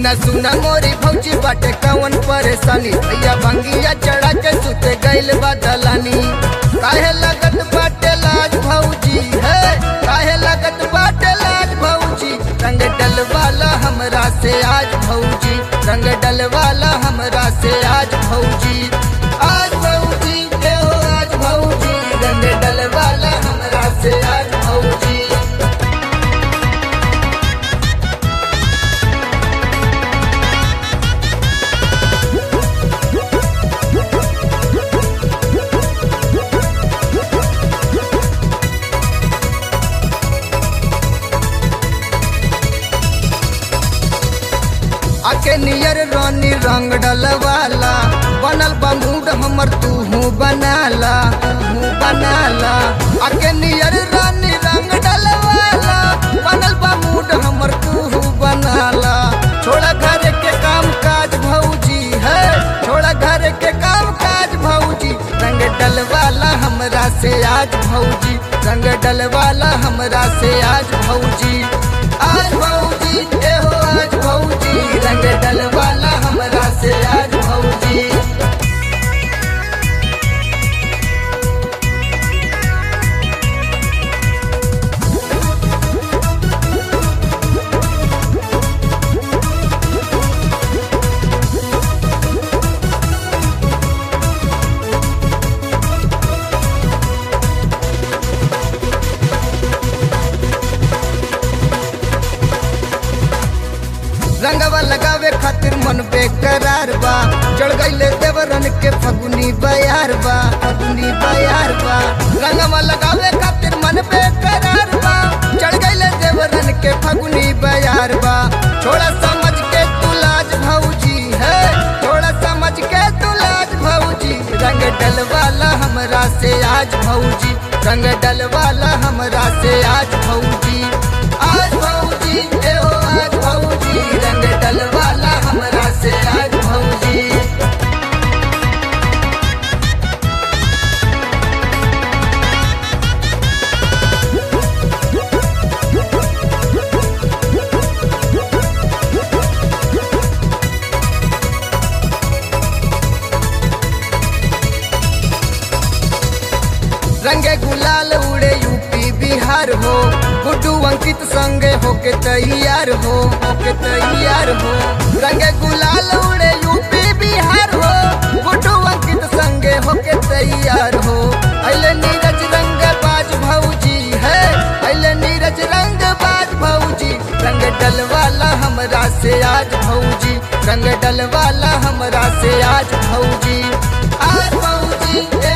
सुना सुना मोरी भौजी बाटे कवन परेशानी भैया भंगिया चढ़ा के सुते गइल बा दलानी काहे लगत बाटे लाज भौजी है काहे लगत बाटे लाज भौजी रंग डलवाला हमरा से आज भौजी रंग डलवाला हमरा से आज भौजी आज भौजी ए हो आज भौजी रंग डलवाला हमरा से आज भौजी आके नियर रानी रंग डलवाला बनल बा मूड हमर तू बनाला तू बनाला आके नियर रानी रंग डलवाला बनल बा मूड हमर तू बनाला छोड़ा घर के काम काज भौजी है छोड़ा घर के काम काज भौजी रंग डलवाला हमरा से आज भौजी रंग डलवाला हमरा से आज भौजी आज भौजी ए हो आज भौजी रंग डलवाला हमरा से आज भौजी रंगवा लगावे खातिर मन बेकरार बा चढ़ गईले देवरन के फगुनी बयार बा फगुनी बयार बा रंगवा लगावे खातिर मन बेकरार बा चढ़ गईले देवरन के फगुनी बयार बा छोड़ा समझ के तू लाज भौजी है थोड़ा समझ के तू लाज भौजी रंग डलवाला हमरा से आज भौजी रंग डलवाला हमरा से आज भौजी आज भौजी ए हो आज भौजी रंग डलवाला हमरा से आज भौजी रंगे गुलाल उड़े यूपी बिहार हो गुड्डू अंकित संगे होके तैयार हो होके तैयार हो रंगे गुलाल उड़े यूपी बिहार हो गुड्डू अंकित संगे होके तैयार हो अले नीरज रंग बाज भौजी है अले नीरज रंग बाज भौजी रंग डलवाला हमरा से आज भौजी रंग डलवाला हमरा से आज भौजी आज भौजी ए